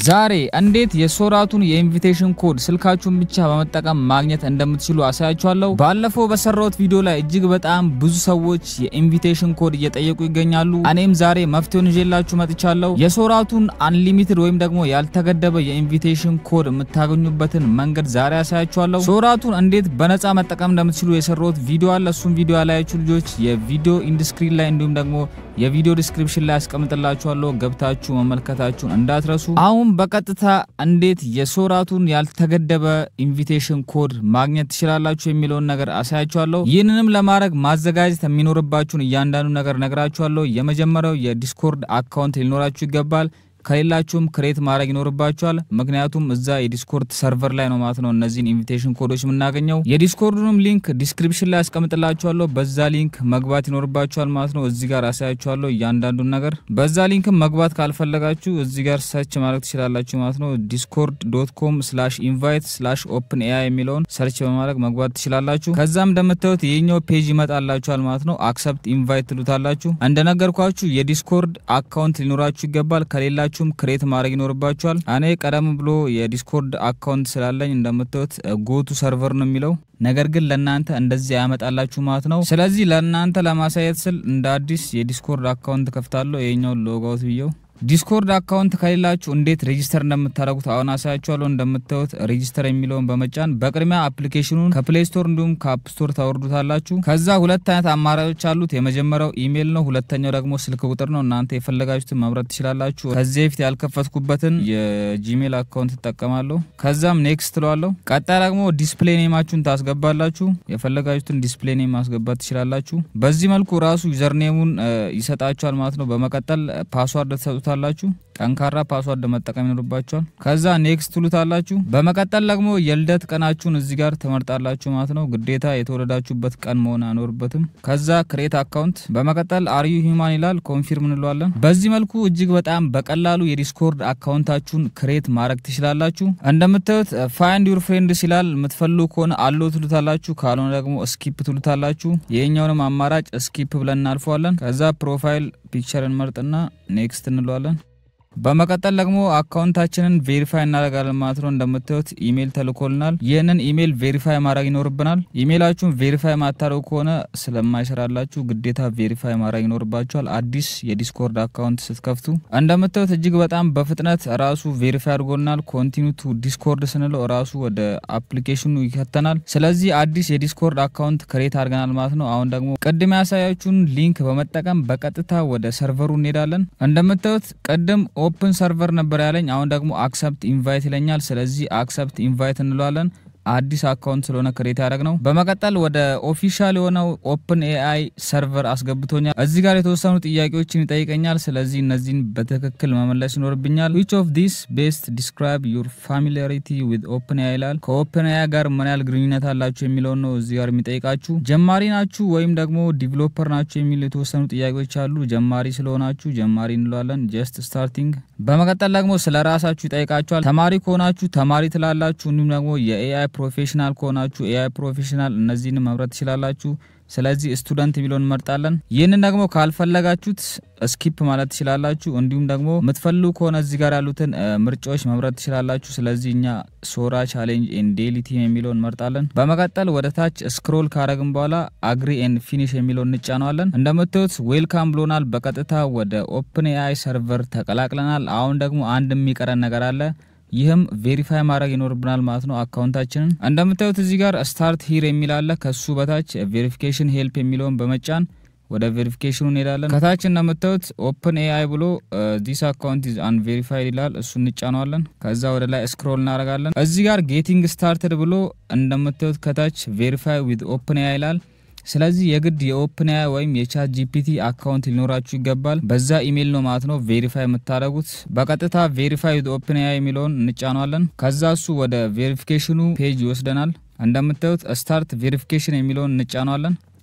ዛሬ እንዴት የሶራቱን የኢንቪቴሽን ኮድ ስልካችሁን ብቻ በመጠቀም ማግኘት እንደምትችሉ አሳያችኋለሁ። ባለፈው በሰራሁት ቪዲዮ ላይ እጅግ በጣም ብዙ ሰዎች የኢንቪቴሽን ኮድ እየጠየቁ ይገኛሉ። እኔም ዛሬ መፍትሄውን ይዤላችሁ መጥቻለሁ። የሶራቱን አንሊሚትድ ወይም ደግሞ ያልተገደበ የኢንቪቴሽን ኮድ የምታገኙበትን መንገድ ዛሬ አሳያችኋለሁ። ሶራቱን እንዴት በነፃ መጠቀም እንደምትችሉ የሰራሁት ቪዲዮ አለ። እሱም ቪዲዮ ያላያችሁ ልጆች የቪዲዮ ኢንድስክሪን ላይ እንዲሁም ደግሞ የቪዲዮ ዲስክሪፕሽን ላይ አስቀምጥላችኋለሁ። ገብታችሁ መመልከታችሁን እንዳትረሱ። አሁን በቀጥታ እንዴት የሶራቱን ያልተገደበ ኢንቪቴሽን ኮድ ማግኘት ትችላላችሁ የሚለውን ነገር አሳያችኋለሁ። ይህንንም ለማድረግ ማዘጋጀት የሚኖርባችሁን እያንዳንዱ ነገር ነግራችኋለሁ። የመጀመሪያው የዲስኮርድ አካውንት ሊኖራችሁ ይገባል። ከሌላችሁም ክሬት ማድረግ ይኖርባችኋል። ምክንያቱም እዛ የዲስኮርድ ሰርቨር ላይ ነው ማለት ነው እነዚህን ኢንቪቴሽን ኮዶች የምናገኘው። የዲስኮርዱንም ሊንክ ዲስክሪፕሽን ላይ ያስቀምጥላችኋለሁ። በዛ ሊንክ መግባት ይኖርባችኋል ማለት ነው። እዚህ ጋር አሳያችኋለሁ እያንዳንዱን ነገር። በዛ ሊንክም መግባት ካልፈለጋችሁ እዚህ ጋር ሰርች ማድረግ ትችላላችሁ ማለት ነው። ዲስኮርድ ዶት ኮም ስላሽ ኢንቫይት ስላሽ ኦፕን ኤአይ የሚለውን ሰርች በማድረግ መግባት ትችላላችሁ። ከዛም እንደምታዩት የኛው ፔጅ ይመጣላችኋል ማለት ነው። አክሰፕት ኢንቫይት ትሉታላችሁ። እንደነገርኳችሁ የዲስኮርድ አካውንት ሊኖራችሁ ይገባል። ከሌላችሁ ሁላችሁም ክሬት ማድረግ ይኖርባችኋል። እኔ ቀደም ብሎ የዲስኮርድ አካውንት ስላለኝ እንደምታዩት ጎቱ ሰርቨር ነው የሚለው ነገር ግን ለእናንተ እንደዚህ ያመጣላችሁ ማለት ነው። ስለዚህ ለእናንተ ለማሳየት ስል እንደ አዲስ የዲስኮርድ አካውንት ከፍታለሁ። ይሄኛውን ሎጋውት ብየው ዲስኮርድ አካውንት ከሌላችሁ እንዴት ሬጂስተር እንደምታደርጉት አሁን አሳያችኋለሁ። እንደምታዩት ሬጂስተር የሚለውን በመጫን በቅድሚያ አፕሊኬሽኑን ከፕሌይ ስቶር እንዲሁም ከአፕ ስቶር ታወርዱታላችሁ። ከዛ ሁለት አይነት አማራጮች አሉት። የመጀመሪያው ኢሜይል ነው፣ ሁለተኛው ደግሞ ስልክ ቁጥር ነው። እናንተ የፈለጋችሁትን መምረጥ ትችላላችሁ። ከዚህ በፊት ያልከፈትኩበትን የጂሜል አካውንት ትጠቀማለሁ። ከዛም ኔክስት ትለዋለሁ። ቀጣይ ደግሞ ዲስፕሌይ ኔማችሁን ታስገባላችሁ። የፈለጋችሁትን ዲስፕሌይ ኔም ማስገባት ትችላላችሁ። በዚህ መልኩ ራሱ ዩዘርኔሙን ይሰጣችኋል ማለት ነው። በመቀጠል ፓስዋርድ ትሰጡታላችሁ። ጠንካራ ፓስዋርድ መጠቀም ይኖርባችኋል። ከዛ ኔክስት ትሉታላችሁ። በመቀጠል ደግሞ የልደት ቀናችሁን እዚህ ጋር ትመርጣላችሁ ማለት ነው። ግዴታ የተወለዳችሁበት ቀን መሆን አይኖርበትም። ከዛ ክሬት አካውንት፣ በመቀጠል አርዩ ሂማን ይላል። ኮንፊርም እንለዋለን። በዚህ መልኩ እጅግ በጣም በቀላሉ የዲስኮርድ አካውንታችሁን ክሬት ማድረግ ትችላላችሁ። እንደምታዩት ፋይንድ ዩር ፍሬንድስ ይላል። የምትፈልጉ ከሆነ አሎ ትሉታላችሁ፣ ካልሆነ ደግሞ ስኪፕ ትሉታላችሁ። ይሄኛውንም አማራጭ ስኪፕ ብለን እናልፈዋለን። ከዛ ፕሮፋይል ፒክቸር እንመርጥና ኔክስት እንለዋለን። በመቀጠል ደግሞ አካውንታችንን ቬሪፋይ እናደርጋለን ማለት ነው። እንደምታዩት ኢሜይል ተልኮልናል። ይህንን ኢሜይል ቬሪፋይ ማድረግ ይኖርብናል። ኢሜይላችሁን ቬሪፋይ ማታደርጉ ከሆነ ስለማይሰራላችሁ ግዴታ ቬሪፋይ ማድረግ ይኖርባችኋል። አዲስ የዲስኮርድ አካውንት ስትከፍቱ እንደምታዩት እጅግ በጣም በፍጥነት ራሱ ቬሪፋይ አድርጎናል። ኮንቲኒ ቱ ዲስኮርድ ስንለው ራሱ ወደ አፕሊኬሽኑ ይከተናል። ስለዚህ አዲስ የዲስኮርድ አካውንት ክሬት አድርገናል ማለት ነው። አሁን ደግሞ ቅድም ያሳያችሁን ሊንክ በመጠቀም በቀጥታ ወደ ሰርቨሩ እንሄዳለን። እንደምታዩት ቅድም ኦፕን ሰርቨር ነበር ያለኝ። አሁን ደግሞ አክሰፕት ኢንቫይት ይለኛል። ስለዚህ አክሰፕት ኢንቫይት እንለዋለን። አዲስ አካውንት ስለሆነ ክሬት ያደረግ ነው። በመቀጠል ወደ ኦፊሻል የሆነው ኦፕን ኤአይ ሰርቨር አስገብቶኛል። እዚህ ጋር የተወሰኑ ጥያቄዎችን ይጠይቀኛል። ስለዚህ እነዚህን በትክክል መመለስ ይኖርብኛል። ዊች ኦፍ ዲስ ቤስት ዲስክራይብ ዩር ፋሚሊያሪቲ ዊዝ ኦፕን ኤአይ ይላል። ከኦፕን ኤአይ ጋር ምን ያህል ግንኙነት አላችሁ የሚለውን ነው እዚህ ጋር የሚጠይቃችሁ። ጀማሪ ናችሁ ወይም ደግሞ ዲቨሎፐር ናችሁ የሚሉ የተወሰኑ ጥያቄዎች አሉ። ጀማሪ ስለሆናችሁ ጀማሪ እንለዋለን። ጀስት ስታርቲንግ። በመቀጠል ደግሞ ስለ ራሳችሁ ይጠይቃችኋል። ተማሪ ከሆናችሁ ተማሪ ትላላችሁ። እንዲሁም ደግሞ የኤአይ ፕሮፌሽናል ከሆናችሁ ኤአይ ፕሮፌሽናል እነዚህን መምረጥ ትችላላችሁ። ስለዚህ ስቱደንት የሚለውን እንመርጣለን። ይህንን ደግሞ ካልፈለጋችሁት ስኪፕ ማለት ትችላላችሁ። እንዲሁም ደግሞ የምትፈልጉ ከሆነ እዚህ ጋር ያሉትን ምርጫዎች መምረጥ ትችላላችሁ። ስለዚህ እኛ ሶራ ቻሌንጅ ኤን ዴሊ ቲም የሚለውን እንመርጣለን። በመቀጠል ወደ ታች ስክሮል ካረግን በኋላ አግሪ ኤን ፊኒሽ የሚለውን እንጫነዋለን። እንደምታዩት ዌልካም ብሎናል። በቀጥታ ወደ ኦፕን ኤአይ ሰርቨር ተቀላቅለናል። አሁን ደግሞ አንድ የሚቀረን ነገር አለ። ይህም ቬሪፋይ ማድረግ ይኖርብናል ማለት ነው አካውንታችንን። እንደምታዩት እዚህ ጋር ስታርት ሂር የሚል አለ። ከሱ በታች ቬሪፊኬሽን ሄልፕ የሚለውን በመጫን ወደ ቬሪፊኬሽኑ እንሄዳለን። ከታች እንደምታዩት ኦፕን ኤአይ ብሎ ዲስ አካውንት ኢዝ አንቬሪፋይድ ይላል። እሱ እንጫነዋለን። ከዛ ወደ ላይ ስክሮል እናደርጋለን። እዚህ ጋር ጌቲንግ ስታርትድ ብሎ እንደምታዩት ከታች ቬሪፋይ ዊዝ ኦፕን ኤአይ ይላል። ስለዚህ የግድ የኦፕን ኤአይ ወይም የቻት ጂፒቲ አካውንት ሊኖራችሁ ይገባል። በዛ ኢሜይል ነው ማለት ነው ቬሪፋይ የምታደርጉት። በቀጥታ ቬሪፋይ ዊዝ ኦፕን ኤአይ የሚለውን እንጫነዋለን። ከዛ እሱ ወደ ቬሪፊኬሽኑ ፔጅ ይወስደናል። እንደምታዩት ስታርት ቬሪፊኬሽን የሚለውን እንጫነዋለን።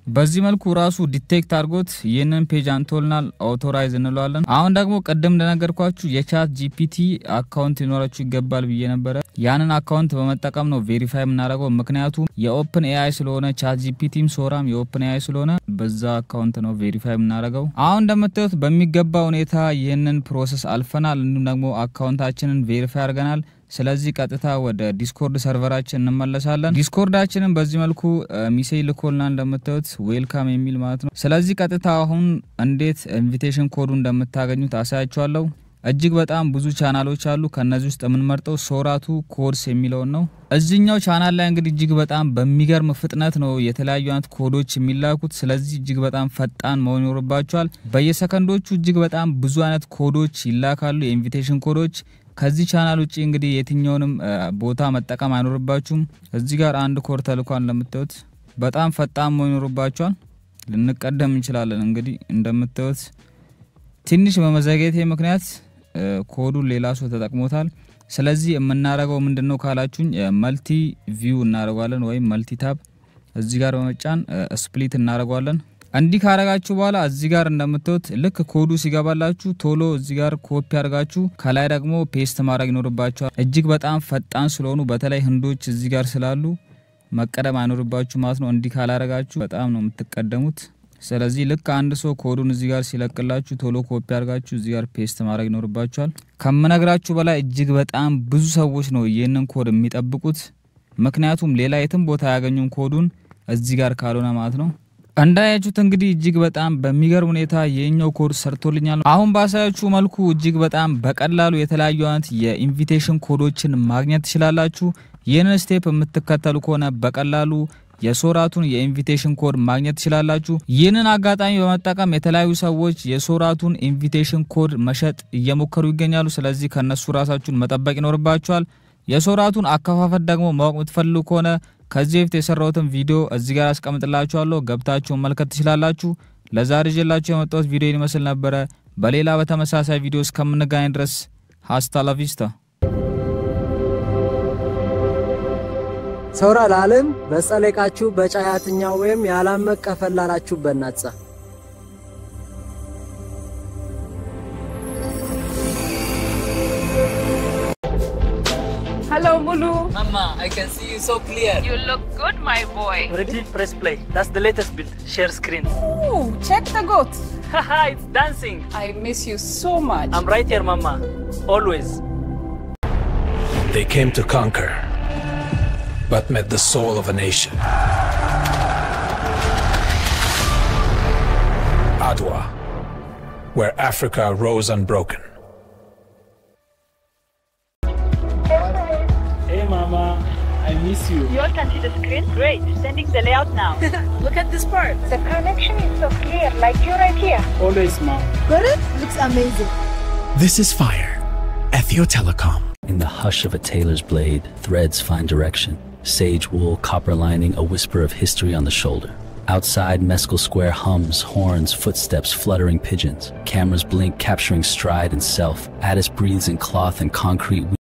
በዚህ መልኩ ራሱ ዲቴክት አድርጎት ይህንን ፔጅ አንቶልናል፣ አውቶራይዝ እንለዋለን። አሁን ደግሞ ቅድም እንደነገርኳችሁ የቻት ጂፒቲ አካውንት ሊኖራችሁ ይገባል ብዬ ነበረ። ያንን አካውንት በመጠቀም ነው ቬሪፋይ የምናደርገው። ምክንያቱም የኦፕን ኤአይ ስለሆነ ቻት ጂፒቲም ሶራም የኦፕን ኤአይ ስለሆነ በዛ አካውንት ነው ቬሪፋይ የምናደርገው። አሁን እንደምታዩት በሚገባ ሁኔታ ይህንን ፕሮሰስ አልፈናል። እንዲሁም ደግሞ አካውንታችንን ቬሪፋይ አድርገናል። ስለዚህ ቀጥታ ወደ ዲስኮርድ ሰርቨራችን እንመለሳለን። ዲስኮርዳችንን በዚህ መልኩ ሚሴጅ ልኮልና እንደምታዩት ዌልካም የሚል ማለት ነው። ስለዚህ ቀጥታ አሁን እንዴት ኢንቪቴሽን ኮዱ እንደምታገኙት አሳያችኋለሁ። እጅግ በጣም ብዙ ቻናሎች አሉ። ከነዚህ ውስጥ የምንመርጠው ሶራቱ ኮድስ የሚለውን ነው። እዚኛው ቻናል ላይ እንግዲህ እጅግ በጣም በሚገርም ፍጥነት ነው የተለያዩ አይነት ኮዶች የሚላኩት። ስለዚህ እጅግ በጣም ፈጣን መሆን ይኖርባቸዋል። በየሰከንዶቹ እጅግ በጣም ብዙ አይነት ኮዶች ይላካሉ፣ የኢንቪቴሽን ኮዶች። ከዚህ ቻናል ውጭ እንግዲህ የትኛውንም ቦታ መጠቀም አይኖርባችሁም። እዚህ ጋር አንድ ኮድ ተልኳል። እንደምታዩት በጣም ፈጣን መሆን ይኖርባቸዋል። ልንቀደም እንችላለን። እንግዲህ እንደምታዩት ትንሽ በመዘግየቴ ምክንያት ኮዱን ሌላ ሰው ተጠቅሞታል። ስለዚህ የምናደርገው ምንድን ነው ካላችሁኝ መልቲ ቪው እናደርጓለን ወይም መልቲ ታብ እዚህ ጋር በመጫን ስፕሊት እናደርጓለን። እንዲህ ካረጋችሁ በኋላ እዚህ ጋር እንደምታዩት ልክ ኮዱ ሲገባላችሁ ቶሎ እዚህ ጋር ኮፒ አድርጋችሁ ከላይ ደግሞ ፔስት ማድረግ ይኖርባችኋል። እጅግ በጣም ፈጣን ስለሆኑ በተለይ ህንዶች እዚህ ጋር ስላሉ መቀደም አይኖርባችሁ ማለት ነው። እንዲህ ካላረጋችሁ በጣም ነው የምትቀደሙት። ስለዚህ ልክ አንድ ሰው ኮዱን እዚህ ጋር ሲለቅላችሁ ቶሎ ኮፒ አድርጋችሁ እዚህ ጋር ፔስት ማድረግ ይኖርባችኋል። ከምነግራችሁ በላይ እጅግ በጣም ብዙ ሰዎች ነው ይህንን ኮድ የሚጠብቁት። ምክንያቱም ሌላ የትም ቦታ አያገኙም ኮዱን እዚህ ጋር ካልሆነ ማለት ነው። እንዳያችሁት እንግዲህ እጅግ በጣም በሚገርም ሁኔታ የኛው ኮድ ሰርቶልኛል። አሁን ባሳያችሁ መልኩ እጅግ በጣም በቀላሉ የተለያዩ አይነት የኢንቪቴሽን ኮዶችን ማግኘት ትችላላችሁ። ይህንን ስቴፕ የምትከተሉ ከሆነ በቀላሉ የሶራቱን የኢንቪቴሽን ኮድ ማግኘት ትችላላችሁ። ይህንን አጋጣሚ በመጠቀም የተለያዩ ሰዎች የሶራቱን ኢንቪቴሽን ኮድ መሸጥ እየሞከሩ ይገኛሉ። ስለዚህ ከነሱ ራሳችሁን መጠበቅ ይኖርባችኋል። የሶራቱን አከፋፈት ደግሞ ማወቅ የምትፈልጉ ከሆነ ከዚህ በፊት የሰራሁትን ቪዲዮ እዚህ ጋር አስቀምጥላችኋለሁ። ገብታችሁ መመልከት ትችላላችሁ። ለዛሬ ይዤላችሁ የመጣሁት ቪዲዮ ይመስል ነበረ። በሌላ በተመሳሳይ ቪዲዮ እስከምንገናኝ ድረስ ሀስታ ላቪስታ። ሰውራ ለዓለም በጸለቃችሁ በጫያትኛ ወይም ያላመቅ ከፈላላችሁ በናጻ Hello, Mulu. Mama, I can see you so clear. You look good, my boy. Ready? Press play. That's the latest build. Share screen. Ooh, check the goat. Haha, it's dancing. I miss you so much. I'm right here, Mama. Always. They came to conquer, but met the soul of a nation. Adwa, where Africa rose unbroken. Hey, Mama. I miss you. You all can see the screen? Great. Sending the layout now. Look at this part. the connection is so clear, like you right here. Always, Mom. Looks amazing. This is Fire, Ethio Telecom. In the hush of a tailor's blade, threads find direction. Sage wool, copper lining, a whisper of history on the shoulder. Outside, Mescal Square hums, horns, footsteps, fluttering pigeons. Cameras blink, capturing stride and self. Addis breathes in cloth and concrete.